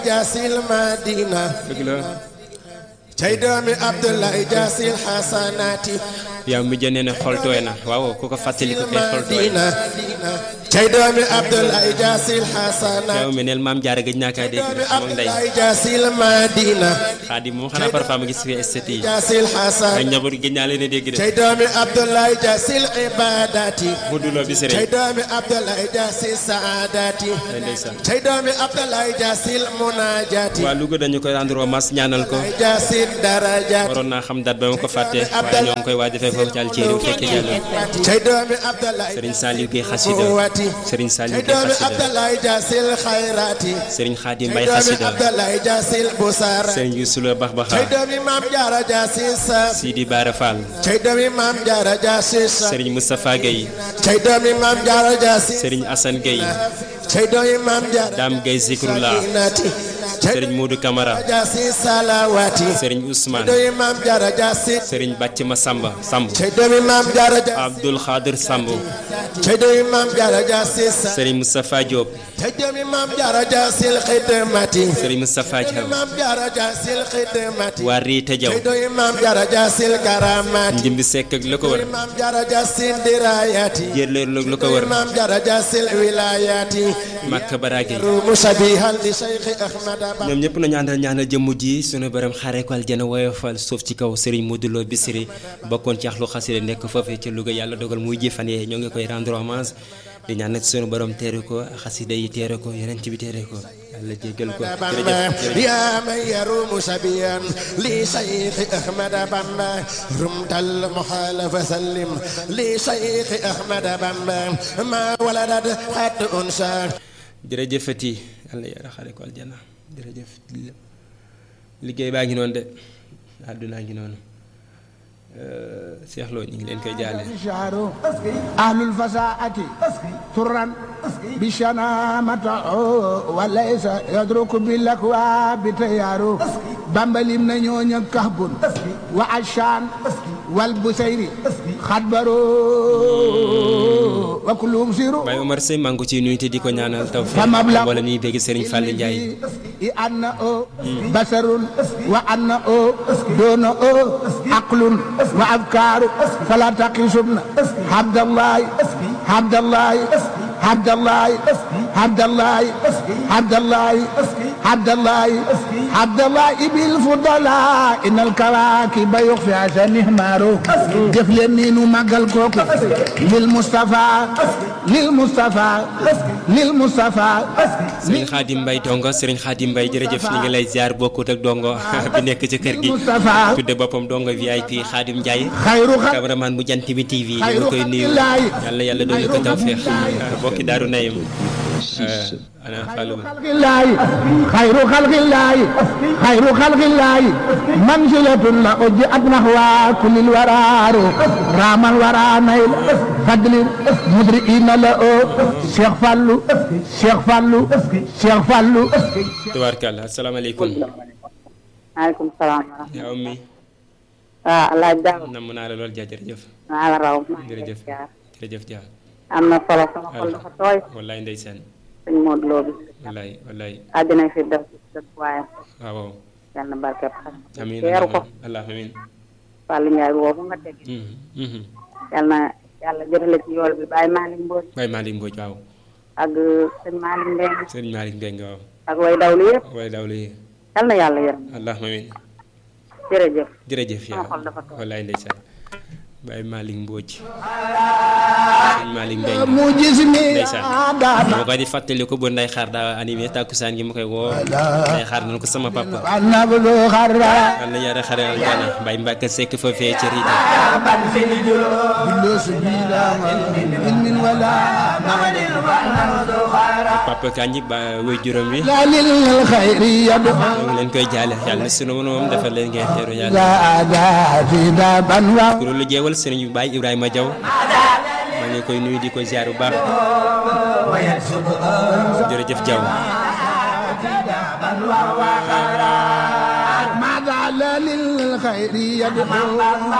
jaasil madina dëgg la cay doomi abdoulaye jaasil xasanaati yow mi jënee ne xol tooy na waaw ku ko fàttali ko kay xol tooy na madina cay doomi abdoulaye jaasil xasanaati yow mi neel maam jaara gëj naa kaa dégg doomi moom ndey abdoulaye jaasil madina xaadim moom xanaa parfois ma gis fi esthétique yi jaasil ay xasan njaboot gëj naa leen a dégg de cay doomi abdoulaye jaasil ibadati mu duloo bi cay sëriñ doomi abdoulaye jaasil saadati ay ndeysaan cay doomi abdoulaye jaasil munajati waa Louga dañu koy rendre hommage ñaanal ko jaasil darajati waroon naa xam dat ba ma ko fàtte waaye ñoo ngi koy waaj defee foofu ci Alceri bu fekkee jàll cay doomi abdoulaye sëriñ Saliou Guèye xasida quwwati sëriñ Saliou cay Guèye doomi xasida abdoulaye jaasil xayrati sëriñ Xaadim cay Mbay doomi xasida abdoulaye jaasil busara sëriñ Youssou La Bax cay Baxa doomi maam jaara jaasil sa Sidi Bara Fall cay doomi maam jaara jaasil sa sëriñ Moustapha Guèye cay doomi maam jaara jaasil sëriñ Assane Guèye cay doomi maam jaara Dame Guèye Zikrullah sakinati cay sëriñ Modou Camara jaasil salawati sëriñ Ousmane doomi maam jaara jaasil sëriñ Bàcc Ma Samba Samb cay doomi maam jaara jaasil Abdoul Khadir Samb cay doomi maam jaara jaasil sa sëriñ Moustapha Diop cay doomi maam jaara jaasil xidmati sëriñ Moustapha Diaw maam jaara jaasil xidmati waa Riite Diaw cay doomi maam jaara jaasil karamati Njimbi Seck ak la ko wër maam jaara jaasil dirayati jërleer la ko wër maam jaara jaasil wilayati Makka Barage musabihan li cheikh ahmad ba ñoom ñëpp nañu àndal ñaanal jëmm ji sunu borom xaaree ko aljana woyofal suuf ci kaw Serigne Modou Lo Bichri bokkoon ci axlu xasida nekk foofee ca Louga yàlla dogal muy jëfan yee ñoo ngi koy rendre hommage di ñaan nag sunu borom teere ko xasida yi teere ko yeneen ci bi teere ko yàlla jéggal ko jërëjëf يا من يروم سبيا لشيخ أحمد بامبا رمت المحال فسلم لشيخ أحمد بامبا ما ولدت حتى أنسى jërëjëfati yàlla yàlla xaaree ko aljana jërëjëf liggéey baa ngi noonu de àddunaa ngi noonu Cheikh Lo ñu ngi leen koy jaale شعر أهل الفساعة ترا بشنامة وليس يدرك بالأكوى بتيار بمبلم نيون كهب وعشان والبسيري خدبروا وكلهم سيروا Baye Omar Sey maa ngi ko ciy nuyu te di ko ñaanal taw fi فمبلغ wala ñuy bégg Serigne Fall Ndiaye أنه بشر وأنه دونه عقل وأفكار فلا تقيسن عبد الله عبد الله عبد الله عبد الله عبد الله عبد الله عبد الله بالفضلاء إن الكواكب يخفي عشان مارو جفلني مقل كوكو للمصطفى للمصطفى للمصطفى Serigne Khadim Mbaye dongo Serigne Khadim Mbaye jërëjëf ñu ngi lay ziar bokkut ak dongo bi nekk ci kër gi Moustapha tudde boppam dongo VIP Khadim Ndiaye خير خلق cameraman bu jant bi TV ñu ngi koy nuyu yàlla yàlla doon ko tawfeex bokki daaru nayim ana Fallou خلق الله خير خلق الله خير خلق الله منزلة لأجئت نحو كل الورار رام الورى نيل فضل مدرئين له شيخ فالو شيخ فالو شيخ فالو tubaarkàlla asalaamaaleykum maaleykum salaam wa rahmatulah. yaa ummi waaw El Hadj Dame namm naa la lool ja jërëjëf maa la raw maa ngi lay jërëjëf ziar. jërëjëf ja am na solo sama xol dafa tooy wallaay ndeysaan sëñ Modou Lo bi wallaay wallaay àddina fi def def waaye waaw waaw yal na barkeb xam amiin teeru ko allah amiin Fallou Ndiaye boobu nga teg Mhm, mhm. yal na yàlla jotale ci yool bi Baye Malick Mbodj Baye Malick Mbodj waaw ak sëñ Malick Mbengue Serigne Malick Mbengue waaw ak way dawlu yëpp waaye daaw la yal na yàlla yërëm allah amiin jërëjëf jërëjëf sama yaa xol dafa tooy. wallaay ndeysaan Baye Malick Mbodj Serigne Malick Mbengue مجزني ndeysaan دانا dama koy di fàttali ko bu nday xaar daa animé tàkkusaan gi ma koy woo nday xaar nañ ko sama papa أنا بلو خرا yal na yàlla xare aljana Baye Mbacke Seck foofee ci Rita بلو سبيلا علم ولا papa Kanji ba wéy juróom wi لا للخير يدعو ñoo ngi leen koy jaale yàlla na sunu moom defal leen ngeen teeru yàlla لا دا في دابا kuréel lu jeewal sëriñ bi Baye Ibrahima Diaw maa ngi koy nuyu di ko ziar bu baax jërëjëf Diaw ماذا لا للخير يدعو